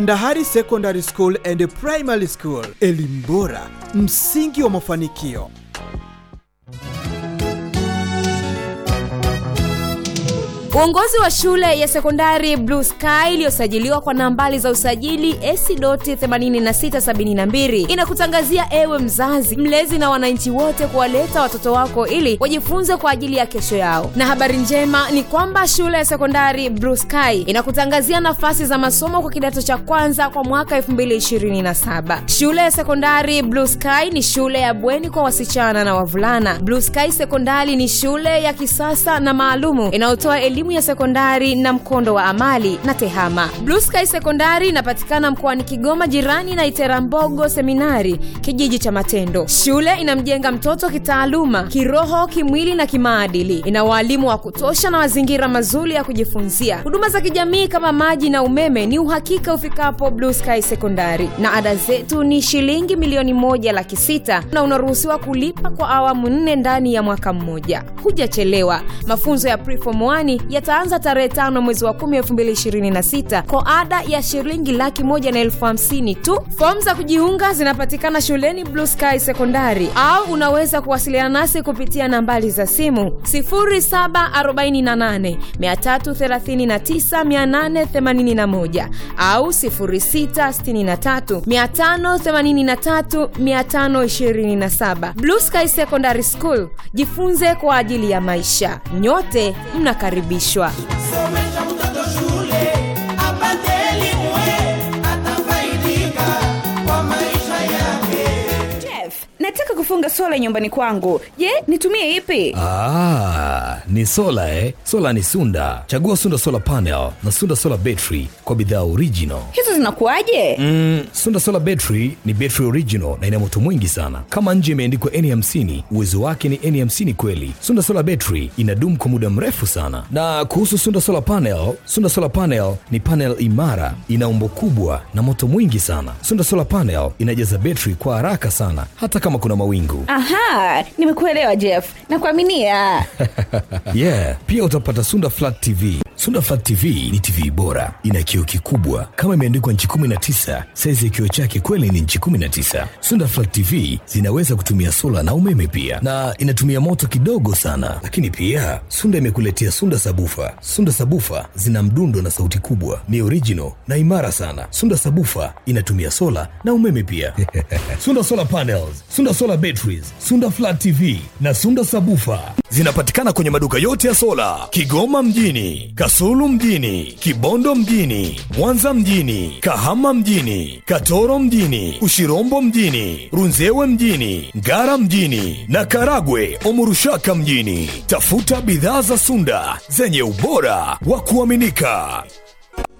Ndahari Secondary School and Primary School, elimu bora, msingi wa mafanikio. Uongozi wa shule ya sekondari Blue Sky iliyosajiliwa kwa nambari za usajili AC.8672 inakutangazia ewe mzazi, mlezi na wananchi wote kuwaleta watoto wako ili wajifunze kwa ajili ya kesho yao. Na habari njema ni kwamba shule ya sekondari Blue Sky inakutangazia nafasi za masomo kwa kidato cha kwanza kwa mwaka 2027. Shule ya sekondari Blue Sky ni shule ya bweni kwa wasichana na wavulana. Blue Sky Sekondari ni shule ya kisasa na maalumu inayotoa elimu ya sekondari na mkondo wa amali na tehama. Blue Sky Sekondari inapatikana mkoani Kigoma, jirani na Iterambogo Seminari, kijiji cha Matendo. Shule inamjenga mtoto kitaaluma, kiroho, kimwili na kimaadili. Ina waalimu wa kutosha na mazingira mazuri ya kujifunzia. Huduma za kijamii kama maji na umeme ni uhakika ufikapo Blue Sky Sekondari, na ada zetu ni shilingi milioni moja laki sita na unaruhusiwa kulipa kwa awamu nne ndani ya mwaka mmoja. Hujachelewa. Mafunzo ya Preform 1 yataanza tarehe tano mwezi wa kumi elfu mbili ishirini na sita kwa ada ya shilingi laki moja na elfu hamsini tu. Fomu za kujiunga zinapatikana shuleni Blue Sky Sekondari, au unaweza kuwasiliana nasi kupitia nambari za simu 0748 339 881 au 0663 583 527. Blue Sky Secondary School, jifunze kwa ajili ya maisha. Nyote mnakaribishwa. Somesha mtoto shule apate elimu, atafaidika kwa maisha yake. Jeff, nataka kufunga sola nyumbani kwangu. Je, nitumie ipi? Ah, ni sola eh? Sola ni Sunda. Chagua Sunda Solar Panel na Sunda Solar Battery kwa bidhaa original. Hizo zinakuwaje? Mm, Sunda Solar Battery ni battery original na ina moto mwingi sana. Kama nje imeandikwa N50, uwezo wake ni N50 kweli. Sunda Solar Battery inadumu kwa muda mrefu sana. Na kuhusu Sunda Solar Panel, Sunda Solar Panel ni panel imara, ina umbo kubwa na moto mwingi sana. Sunda Solar Panel inajaza battery kwa haraka sana hata kama kuna mawingu. Aha, nimekuelewa Jeff. Nakuaminia. yeah pia utapata sunda flat tv sunda flat tv ni tv bora ina kioo kikubwa kama imeandikwa nchi 19 saizi ya kioo chake kweli ni nchi 19 sunda flat tv zinaweza kutumia sola na umeme pia na inatumia moto kidogo sana lakini pia sunda imekuletea sunda sabufa sunda sabufa zina mdundo na sauti kubwa ni original na imara sana sunda sabufa inatumia sola na umeme pia sunda solar panels sunda solar batteries sunda flat tv na sunda sabufa zinapatikana kwenye maduka yote ya sola kigoma mjini kasulu mjini kibondo mjini mwanza mjini kahama mjini katoro mjini ushirombo mjini runzewe mjini ngara mjini na karagwe omurushaka mjini tafuta bidhaa za sunda zenye ubora wa kuaminika